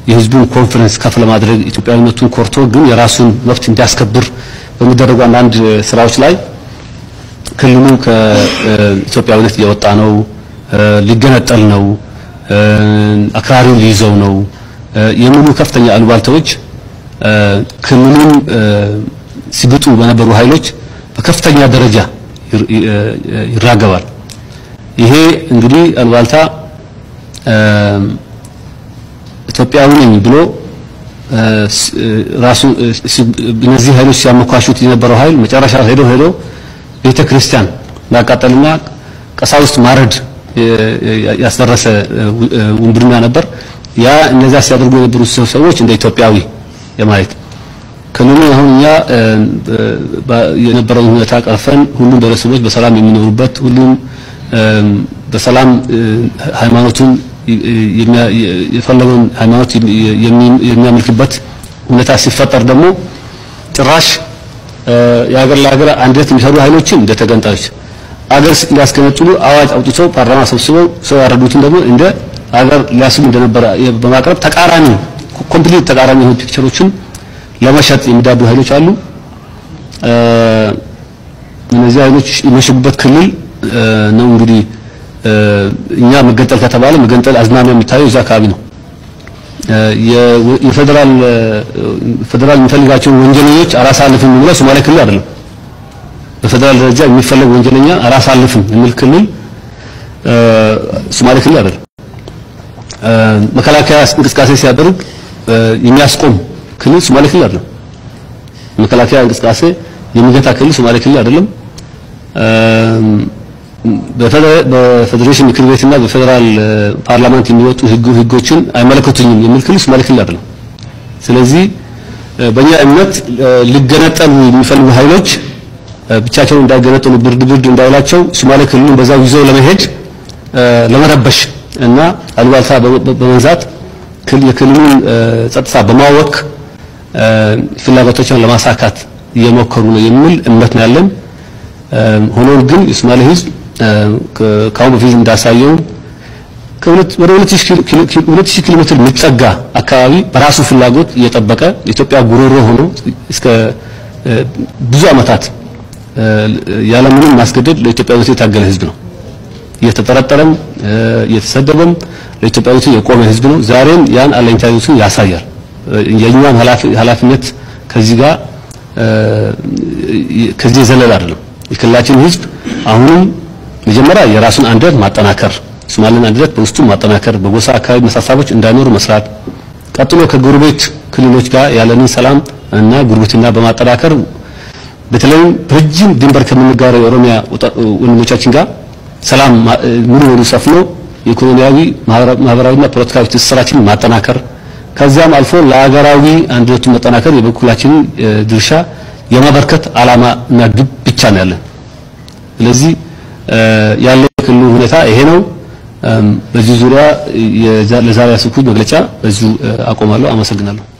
የህዝቡን ኮንፈረንስ ከፍ ለማድረግ ኢትዮጵያዊነቱን ኮርቶ ግን የራሱን መብት እንዲያስከብር በሚደረጉ አንዳንድ ስራዎች ላይ ክልሉ ከኢትዮጵያዊነት እየወጣ ነው፣ ሊገነጠል ነው፣ አክራሪውን ሊይዘው ነው የሚሉ ከፍተኛ አሉባልታዎች ክልሉን ሲግጡ በነበሩ ኃይሎች በከፍተኛ ደረጃ ይራገባል። ይሄ እንግዲህ አሉባልታ ኢትዮጵያዊ ነኝ ብሎ ራሱ እነዚህ ኃይሎች ሲያመኳሹት የነበረው ኃይል መጨረሻ ሄዶ ሄዶ ቤተ ክርስቲያን ማቃጠልና ቀሳውስት ማረድ ያስደረሰ ውንብድና ነበር። ያ እነዚያ ሲያደርጉ የነበሩ ሰዎች እንደ ኢትዮጵያዊ የማየት ክልሉ አሁን እኛ የነበረውን ሁኔታ ቀርፈን ሁሉም ብሔረሰቦች በሰላም የሚኖሩበት ሁሉም በሰላም ሃይማኖቱን የፈለገውን ሃይማኖት የሚያመልክበት ሁኔታ ሲፈጠር ደግሞ ጭራሽ የሀገር ለሀገር አንድነት የሚሰሩ ኃይሎችን እንደ ተገንጣዮች አገር ሊያስገነጥሉ አዋጅ አውጥቶ ፓርላማ ሰብስበው ሰው ያረዱትን ደግሞ እንደ አገር ሊያስቡ እንደነበረ በማቅረብ ተቃራኒ ኮምፕሊት ተቃራኒ የሆኑ ፒክቸሮችን ለመሸጥ የሚዳዱ ኃይሎች አሉ። እነዚህ ኃይሎች የመሸጉበት ክልል ነው እንግዲህ እኛ መገንጠል ከተባለ መገንጠል አዝማሚያ የሚታየው እዛ አካባቢ ነው። የፌደራል ፌደራል የሚፈልጋቸውን ወንጀለኞች አላሳልፍም የሚለው ሶማሌ ክልል አይደለም። በፌደራል ደረጃ የሚፈለግ ወንጀለኛ አላሳልፍም የሚል ክልል ሶማሌ ክልል አይደለም። መከላከያ እንቅስቃሴ ሲያደርግ የሚያስቆም ክልል ሶማሌ ክልል አይደለም። መከላከያ እንቅስቃሴ የሚገታ ክልል ሶማሌ ክልል አይደለም። በፌዴሬሽን ምክር ቤትና በፌዴራል ፓርላማንት የሚወጡ ህግ ህጎችን አይመለከቱኝም የሚል ክልል ሶማሌ ክልል አይደለም። ስለዚህ በእኛ እምነት ሊገነጠሉ የሚፈልጉ ኃይሎች ብቻቸውን እንዳይገነጠሉ ብርድ ብርድ እንዳይላቸው ሶማሌ ክልሉን በዛው ይዘው ለመሄድ ለመረበሽ እና አሉባልታ በመንዛት የክልሉን ጸጥታ በማወክ ፍላጎቶችን ለማሳካት እየሞከሩ ነው የሚል እምነት ነው ያለን። ሆኖም ግን የሶማሌ ህዝብ ከአሁን በፊት እንዳሳየው ወደ 2000 ኪሎ ሜትር የሚጠጋ አካባቢ በራሱ ፍላጎት እየጠበቀ የኢትዮጵያ ጉሮሮ ሆኖ እስከ ብዙ ዓመታት ያለምንም ማስገደድ ለኢትዮጵያዊነት የታገለ ህዝብ ነው። እየተጠረጠረም እየተሰደበም ለኢትዮጵያዊነት የቆመ ህዝብ ነው። ዛሬም ያን አለኝታነቱን ያሳያል። የእኛም ኃላፊነት ከዚህ ጋር ከዚህ የዘለለ አይደለም። የክልላችን ህዝብ አሁንም መጀመሪያ የራሱን አንድነት ማጠናከር፣ ሶማሌን አንድነት በውስጡ ማጠናከር፣ በጎሳ አካባቢ መሳሳቦች እንዳይኖሩ መስራት፣ ቀጥሎ ከጎረቤት ክልሎች ጋር ያለንን ሰላም እና ጉርብትና በማጠናከር በተለይም ረጅም ድንበር ከምንጋራው የኦሮሚያ ወንድሞቻችን ጋር ሰላም ሙሉ በሙሉ ሰፍኖ የኢኮኖሚያዊ ማህበራዊና ፖለቲካዊ ትስስራችንን ማጠናከር ከዚያም አልፎ ለሀገራዊ አንድነቱን መጠናከር የበኩላችንን ድርሻ የማበርከት ዓላማ እና ግብ ብቻ ነው ያለን። ስለዚህ ያለው የክልሉ ሁኔታ ይሄ ነው። በዚህ ዙሪያ ለዛሬ ያስኩት መግለጫ በዚሁ አቆማለሁ። አመሰግናለሁ።